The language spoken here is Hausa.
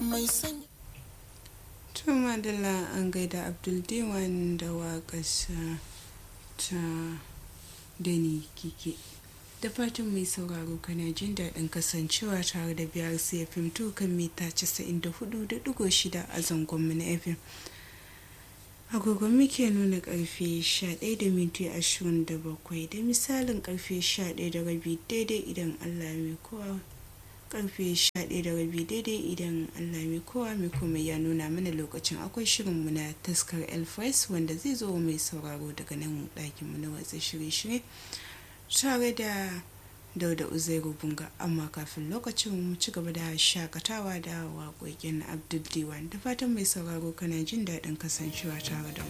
mai sani to madalla an gaida abdul diwan da waƙarsa ta dani kike da fatan mai sauraro kana jin daɗin kasancewa tare da biyar fim to kan mita 94.6 a zangonmu na fm agogon muke nuna karfe 11 da minti 27 da misalin karfe 11 da rabi daidai idan allah mai kowa karfe 11 da rabi daidai idan allah mai kowa mai kuma ya nuna mana lokacin akwai shirinmu na taskar elfres wanda zai zo mai sauraro daga nan ɗakinmu na watsa shirye-shirye tare da dauda uzairu bunga amma kafin lokacin mu ci gaba da shakatawa da waƙoƙin abdul diwan da fatan mai sauraro kana jin daɗin kasancewa tare da mu